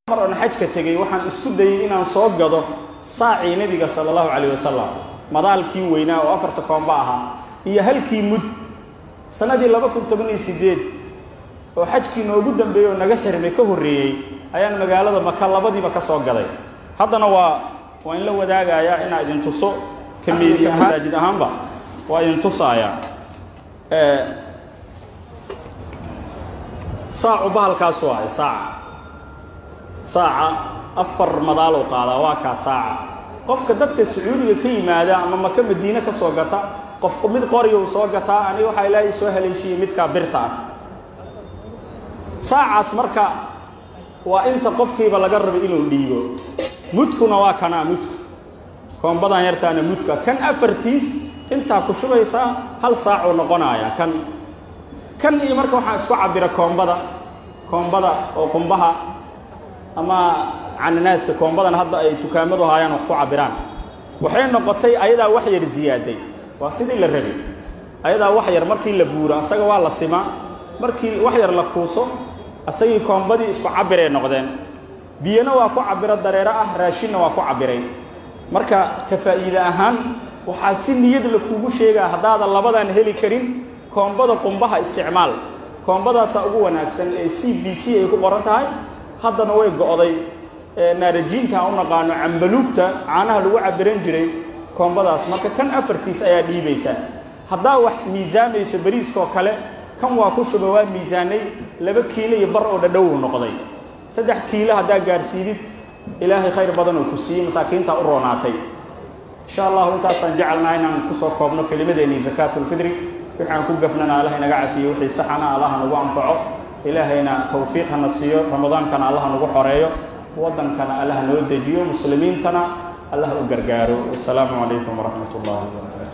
mar oon xajka tegey waxaan isku dayey inaan soo gado saacii nebiga sala allahu calayh wasalam madaalkii weynaa oo afarta koomba ahaa iyo halkii mud sannadii laba kun toban iyo siddeed oo xajkii noogu dambeeyey oo naga xirmay ka horreeyey ayaan magaalada maka labadiiba ka soo gaday haddana waa waa in la wadaagayaa inaa idin tuso kamiidi masaajid ahaanba waa idin tusaayaa saacu bahalkaas waaye saaca saaca afar madaaloo qaadaa waa kaa saaca qofka dadka sacuudiga ka yimaada ama maka madiine ka soo gata qof mid qoriyou soo gataa aniga waxaa ilaahay soo haleeshiiyey midkaa birta ah saacaas marka waa inta qofkiiba laga rabay inuu dhiibo mudkuna waa kanaa mudku koombadan yartaana mudka kan afartiis intaa ku shubaysaa hal saacuu noqonaaya kan kan iyo marka waxaa isku cabira koombada koombada oo qumbaha ama cananaaska koombadan hadda ay dukaamadu haayaan wax ku cabiraan waxay noqotay ayadaa wax yar ziyaaday waa sidii la rabay ayadaa wax yar markii la buuro asaga waa la simaa markii wax yar la kuuso asagii koombadii isku cabiray noqdeen biyana waa ku cabiro dareero ah raashinna waa ku cabiray marka ka faa'iide ahaan waxaa si niyad la kuugu sheegaa haddaadan labadan heli karin koombada qumbaha isticmaal koombadaasaa ugu wanaagsan ee c b c ay ku qoran tahay haddana way go'day naarajiinta aan u naqaano cambaluugta caanaha lagu cabiran jiray koombadaas marka kan afartiis ayaa dhiibaysaa haddaa wax miisaamayso bariiskaoo kale kan waa ku shuba waa miisaanay laba kiilo iyo bar oo dhadhowuu noqday saddex kiilo haddaa gaarsiidid ilaahay khayr badan oo ku siiyey masaakiintaa u roonaatay insha allahu intaasaan jecelnaha inaan kusoo koobno kelimadeennii sakaatulfidri wixii aan ku gafnana allah inaga cafiyo wixii saxana allah nagu anfaco ilaahayna tawfiiq hana siiyo ramadaankana allah nagu xoreeyo waddankana allah noo dejiyo muslimiintana allah u gargaaro wasalaamu calaykum waraxmat ullahi wabarakatu